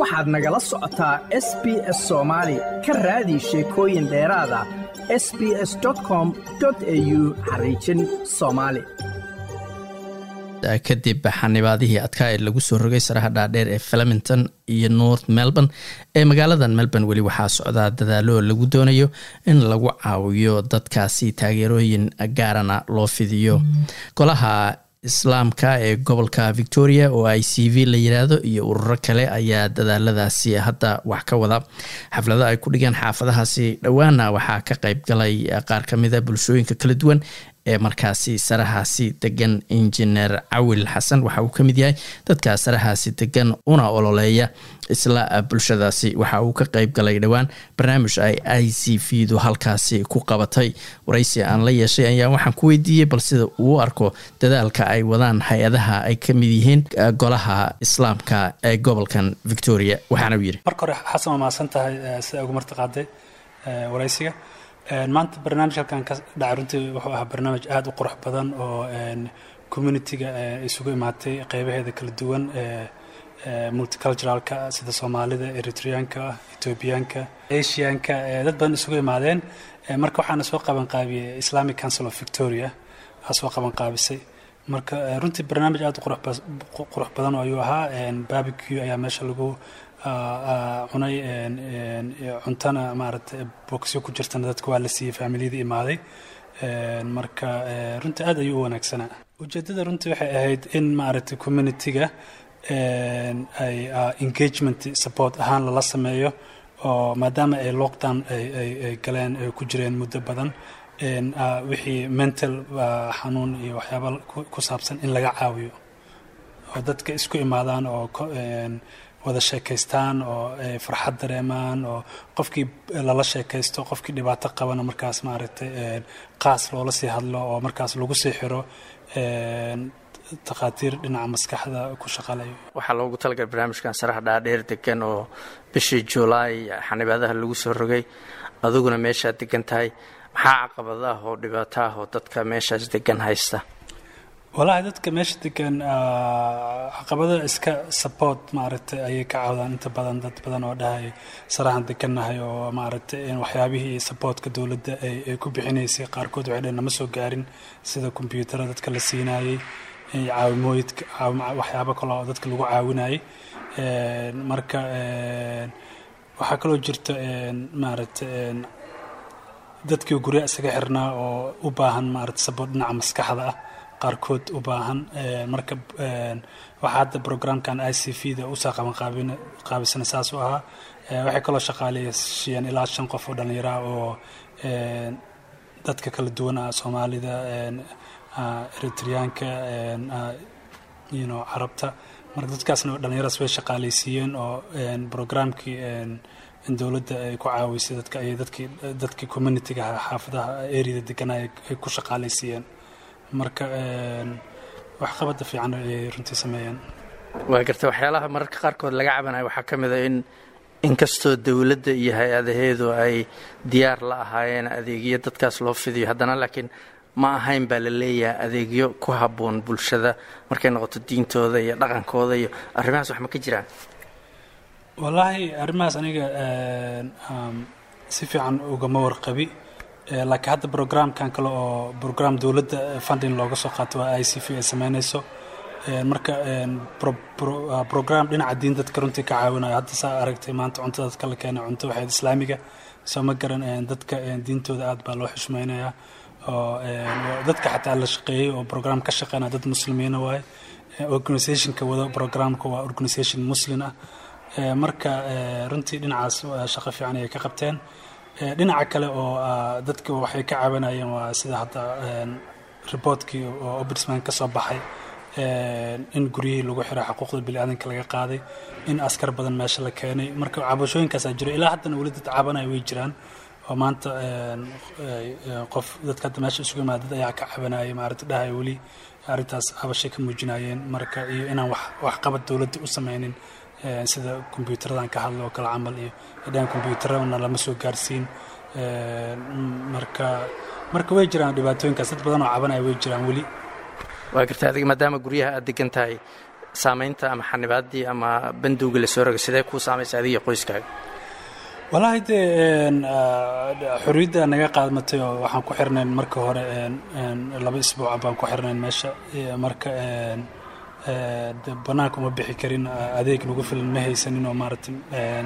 waxaad nagala socotaa s b s soomaali ka raadi sheekooyin dheeraada s b s com au xariijin soomaali kadib xanibaadihii adkaa ee lagu soo rogay saraha dhaadheer ee flemington iyo north melbourne ee magaaladan melbourne weli waxaa socdaa dadaalo lagu doonayo in lagu caawiyo dadkaasi taageerooyin gaarana loo fidiyo golaha islaamka ee gobolka victoria oo i c v la yiraahdo iyo ururo kale ayaa dadaaladaasi hadda wax ka wada xaflado ay ku dhigeen xaafadahaasi dhowaana waxaa ka qeyb galay qaar kamida bulshooyinka kala duwan ee markaasi sarahaasi degan injineer cawil xasan waxa uu ka mid yahay dadka sarahaasi degan una ololeeya isla bulshadaasi waxa uu ka qeyb galay dhowaan barnaamij ay i c v du halkaasi ku qabatay waraysi aan la yeeshay ayaa waxaan ku weydiiyey bal sida uu arko dadaalka ay wadaan hay-adaha ay ka mid yihiin golaha islaamka ee gobolkan victoria waxaana uu yidhi marka hore xasan waa mahadsan tahay sida ugu martiqaaday waraysiga maanta barnaamij halkan ka dhacay runtii wuxuu ahaa barnaamij aada u qurux badan oo communitiga isugu imaatay qeybaheeda kala duwan multiculturalka sida soomaalida eritreanka ethoobiyaanka asianka dad badan isugu imaadeen marka waxaana soo qaban qaabiyey islamic council of victoria aa soo qaban qaabisay marka runtii barnaamij aada u qurux badan ayuu ahaa babique ayaa meesha lagu cunay cuntana maaragtay bogsyo ku jirtana dadka waa la siiyey faamiliyadii imaaday marka runtii aad ayuu u wanaagsanaa ujeeddada runtii waxay ahayd in maaragtay communitiga ay engagement support ahaan lala sameeyo oo maadaama ay lockdown ay galeen ay ku jireen muddo badan wixii mental xanuun iyo waxyaaba ku saabsan in laga caawiyo oo dadka isku imaadaan oo wada sheekaystaan oo ay farxad dareemaan oo qofkii lala sheekaysto qofkii dhibaato qabana markaas maaragtay qaas loola sii hadlo oo markaas lagu sii xiro takhaatiir dhinaca maskaxda ku shaqalayo waxaa loogu talagalay barnaamijkan saraha dhaadheer degan oo bishii julaay xanibaadaha lagu soo rogay adiguna meeshaad degan tahay maxaa caqabada ah oo dhibaato ah oo dadka meeshaas degan haysta wallaahi dadka meesha degan caqabada iska support maaragtay ayay ka caawdaan inta badan dad badan oo dhahay sarahan degannahay oo maaragtay waxyaabihii supportka dowladda ay ku bixinaysay qaarkood waxay dhaheen nama soo gaarin sida kombyuutara dadka la siinayey caawimooyidka waxyaabo kale oo dadka lagu caawinayay marka waxaa kaloo jirta maaragtay dadkii gurya isaga xirnaa oo u baahan maaragtay support dhinaca maskaxda ah qaarkood u baahan marka waxaa hadda programkan i c v da usaa qaban qaabisana saas u ahaa waxay kaloo shaqaaleeyeen ilaa shan qof oo dhallinyaraha oo dadka kala duwan ah soomaalida eritreyaanka yno carabta marka dadkaasna dhallinyaradas way shaqaaleysiiyeen oo programkii in dowladda ay ku caawisay dadka ay dadkii dadkii communitiga xaafadaha areada deganaa ay ku shaqaaleysiiyeen marka waxqabada fiican ay runtii sameeyeen waa garta waxyaalaha mararka qaarkood laga cabanayo waxaa ka mid a in inkastoo dowladda iyo hay-adaheedu ay diyaar la ahaayeen adeegyo dadkaas loo fidiyo haddana laakiin ma ahayn baa la leeyahay adeegyo ku habboon bulshada markay noqoto diintooda iyo dhaqankooda iyo arrimahaas wax ma ka jiraan wallaahi arrimahaas aniga si fiican ugama warqabi laakiin hadda programkan kale oo program dowladda funding looga soo qaato waa i c v ay sameynayso marka program dhinaca diin dadka runtii ka caawinayo hadda saa aragtay maanta cuntada dadka la keenay cunto waxayd islaamiga soo ma garan dadka diintooda aad baa loo xushmaynayaa oo dadka xataa la shaqeeyey oo program ka shaqeynaya dad muslimiina waaye organizationka wado programka waa organization muslim ah marka runtii dhinacaas shaqo fiican ayay ka qabteen dhinaca kale oo dadka waxay ka caawinayeen waa sida hadda reportkii oo obrisman ka soo baxay in guryihii lagu xiray xuquuqda biniaadanka laga qaaday in askar badan meesha la keenay marka cabashooyinkaasaa jiro ilaa haddana weli dad caabanaya way jiraan oo maanta qof dadka hadda meesha isugu imaada dad ayaa ka cabanayay maaragta dhahay weli arrintaas cabashay ka muujinayeen marka iyo inaan wax waxqabad dowladda u sameynin sida kombyuutaradan ka hadla oo kale camal iyo dhan kombyuutarana lama soo gaarsiin marka marka way jiraan dhibaatooyinkaas dad badan oo cabanaya way jiraan weli waa garta adiga maadaama guryaha aad degan tahay saameynta ama xanibaadii ama banduuga lasoo rogay sidee kuu saamaysa adiga qoyskaaga wallaahi dee xorriyadda naga qaadmatay oo waxaan ku xirnayn marka hore laba isbuuca baan ku xirnayn meesha marka bannaanka uma bixi karin adeeg nagu filan ma haysanin oo maaragtay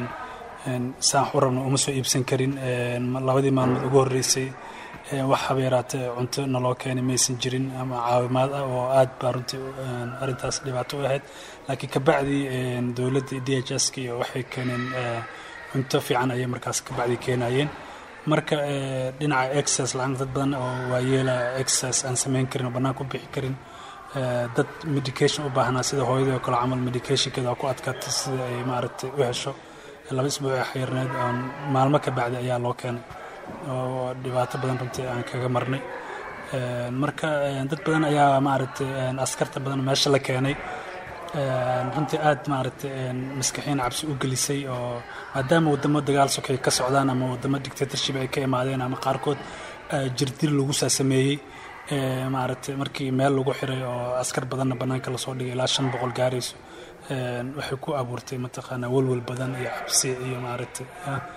saan u rabna uma soo iibsan karin labadii maalmood ugu horreysay wax haba yaraatee cunto naloo keenay maysan jirin ama caawimaad ah oo aad baa runtii arrintaas dhibaato u ahayd laakiin kabacdii dowladda d h s ka iyo waxay keeneen cunto fiican ayay markaas kabacdii keenayeen marka dhinaca exercise la-aan dad badan oo waayeela exercise aan samayn karin oo bannaanka u bixi karin dad medication u baahnaa sida hooyadii oo kale camal medicationkeeda ku adkaatay sida ay maaragtay u hesho laba isbuuc ee xayirneed oon maalmo ka bacdi ayaa loo keenay oo dhibaato badan runtii aan kaga marnay marka dad badan ayaa maaragtay askarta badan meesha la keenay runtii aad maaragtay maskaxiin cabsi u gelisay oo maadaama waddamo dagaal sokay ka socdaan ama waddamo dictatorship ay ka imaadeen ama qaarkood jirdir lagu saa sameeyey maaragtay markii meel lagu xiray oo askar badanna bannaanka lasoo dhigay ilaa shan boqol gaarayso waxay ku abuurtay mataqaanaa welwel badan iyo cabsi iyo maaragtay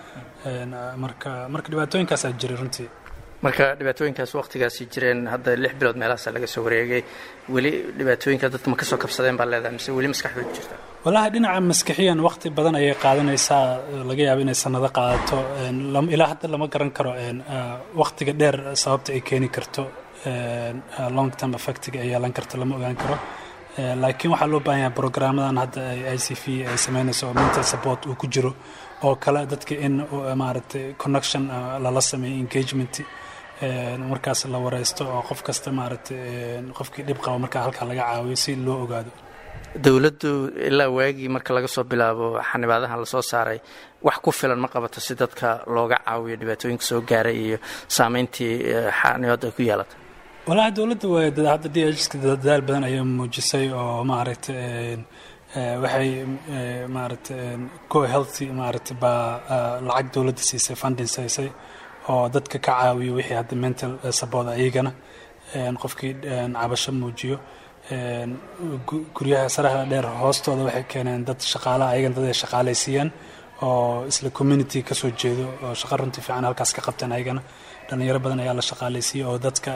marka marka dhibaatooyinkaasaa jiray runtii marka dhibaatooyinkaas waqtigaasi jireen hadda lix bilood meelahaasa laga soo wareegay weli dhibaatooyinka dadka ma ka soo kabsadeen baa leedahay mise weli maskaxdooda jirta wallaahi dhinaca maskixiyan waqti badan ayay qaadanaysaa laga yaabo inay sanado qaadato ilaa hadda lama garan karo waqtiga dheer sababta ay keeni karto long term effectiga ay yeelan karto lama ogaan karo laakiin waxaa loo baahan yahay brograamadan hadda i c v ay sameynayso oo mental support uu ku jiro oo kale dadka in maaragtay connection lala sameeyo engagement markaas la wareysto oo qof kasta maaragtay qofkii dhib qaba markaa halkaa laga caawiyo si loo ogaado dowladdu ilaa waagii marka laga soo bilaabo xanibaadahan lasoo saaray wax ku filan ma qabato si dadka looga caawiyo dhibaatooyinka soo gaaray iyo saameyntii xanibaadda ay ku yeelatay walahi dowladda way hadda d hska dadaal badan ayay muujisay oo maaragtay waxay maaragtay co healthy maaragtay baa lacag dowladda siisay funding siisay oo dadka ka caawiyo wixii hadda mental support ayagana qofkii cabasho muujiyo guryaha saraha dheer hoostooda waxay keeneen dad shaqaalaha ayagana dad ay shaqaalaysiiyeen oo isla community ka soo jeedo oo shaqo runtii fiican halkaas ka qabteen ayagana dhalinyaro badan ayaa la shaqaalaysiiyey oo dadka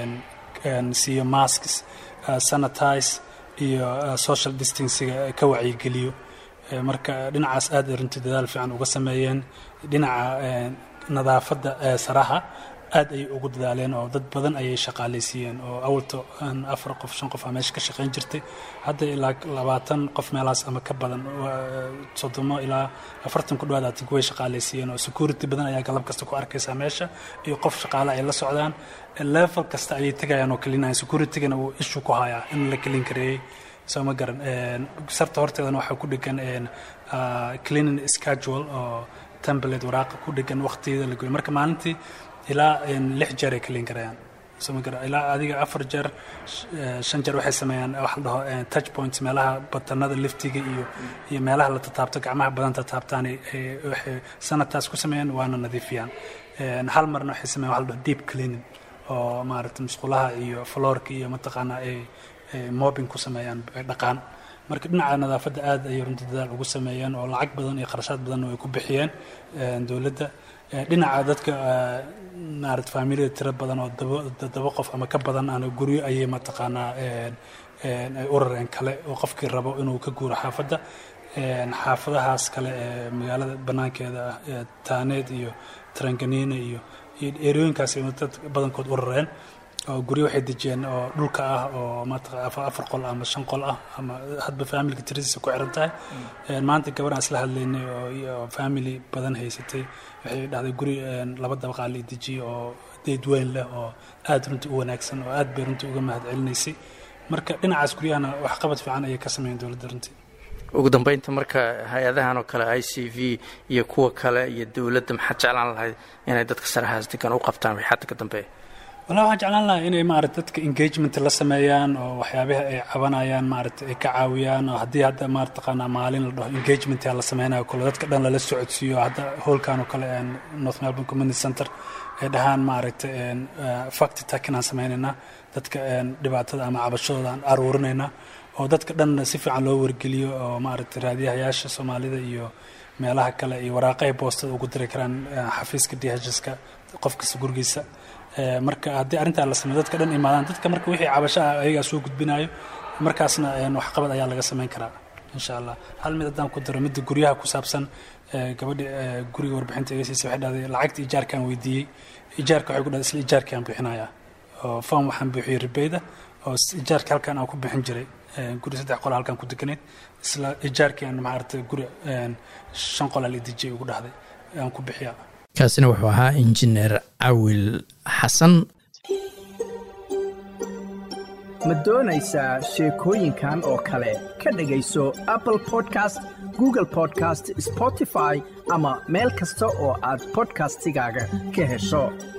siiyo masks sanitize iyo social distancega ka wacyigeliyo marka dhinacaas aad ay runtii dadaal fiican uga sameeyeen dhinaca nadaafadda saraha aad ayay ugu dadaaleen oo dad badan ayay shaqaalaysiiyeen oo awalto afar qof shan qof aa meesha ka shaqayn jirtay hadda ilaa labaatan qof meelahaas ama ka badan soddomo ilaa afartan ku dhawaad atinka way shaqaalaysiiyeen oo security badan ayaa galab kasta ku arkaysaa meesha iyo qof shaqaale ay la socdaan level kasta ayay tegayaan oo kelinayan securitygana uu ishu ku hayaa in la kelin kareeyey soo ma garan sarta horteedana waxaa ku dhegan cleaning schedule oo template waraaqa ku dhegan waqtigeeda la goyo marka maalintii ilaa lix jeer ay kalin karayaan soma gara ilaa adiga afar jeer shan jeer waxay sameeyaan waxa la dhaho touch points meelaha batanada liftiga iyo iyo meelaha la tataabto gacmaha badan tataabtaan waxay sanadtaas ku sameeyaan waana nadiifiyaan hal marna waxay sameeyaan waxa la dhaho deep cleaning oo maaragtay musqulaha iyo floorka iyo mataqaanaa ay mobbing ku sameeyaan dhaqaan marka dhinaca nadaafadda aad ayay runtii dadaal ugu sameeyeen oo lacag badan iyo qarashaad badanna ay ku bixiyeen dowladda dhinaca dadka maarata faamiliyada tiro badan oo daba qof ama ka badan ana guryo ayay mataqaanaa ay u rareen kale oo qofkii rabo inuu ka guuro xaafadda xaafadahaas kale ee magaalada banaankeeda ah taaneed iyo taranganiina iyo iyo erooyinkaas ay dad badankood u rareen oo guryo waxay dejiyeen oo dhulka ah oo maata afar qol ama shan qol ah ama hadba faamilka tiradiisa ku xiran tahay maanta gabadhaan isla hadlaynay oo family badan haysatay waxay dhahday guri laba dabaqaa la dejiye oo deyd weyn leh oo aad runtii u wanaagsan oo aad bay runtii uga mahad celinaysay marka dhinacaas guryahana waxqabad fiican ayay ka sameeyeen dowladda runtii ugu dambeynta marka hay-adahan oo kale i c v iyo kuwa kale iyo dowladda maxaad jeclaan lahayd inay dadka sarahaas degan u qabtaan wixii hadda ka dambeeya wallahi waxaan jeclaan lahaa inay maarata dadka engagement la sameeyaan oo waxyaabaha ay cabanayaan maarata ay ka caawiyaan oo haddii hadda maartaqaanaa maalin la dhaho engagement la sameynayo kale dadka dhan lala socodsiiyo hadda howlkan oo kale north melbourne community center ay dhahaan maaragta fact takin aan sameynaynaa dadka dhibaatada ama cabashadooda aan aruurinaynaa oo dadka dhan si fiican loo wargeliyo oo maaragtay raadiyahayaasha soomaalida iyo meelaha kale iyo waraaqahay boostada ugu diri karaan xafiiska d h ska qof kasta gurigiisa marka haddii arrintaa la sameyo dadka dhan imaadaan dadka marka wixii cabasho ah ayagaa soo gudbinayo markaasna waxqabad ayaa laga samayn karaa insha allah hal mid haddaan ku daro midda guryaha ku saabsan gabadha guriga warbixinta iga siisa waxay dhahday lacagta ijaarkaan weydiiyey ijaarka waxay ku dhahday isla ijaarkaan bixinayaa oo form waxaan buuxiyey ribeyda oo ijaarka halkan aan ku bixin jiray guri saddex qola halkan ku deganayd isla ijaarkii aan maaragtay guri shan qolaa la dejiyay ugu dhahday aan ku bixiyaa kaasina wuxuu ahaa injineer cawil xasan ma doonaysaa sheekooyinkan oo kale ka dhegayso apple podcast google podcast spotify ama meel kasta oo aad bodkastigaaga ka hesho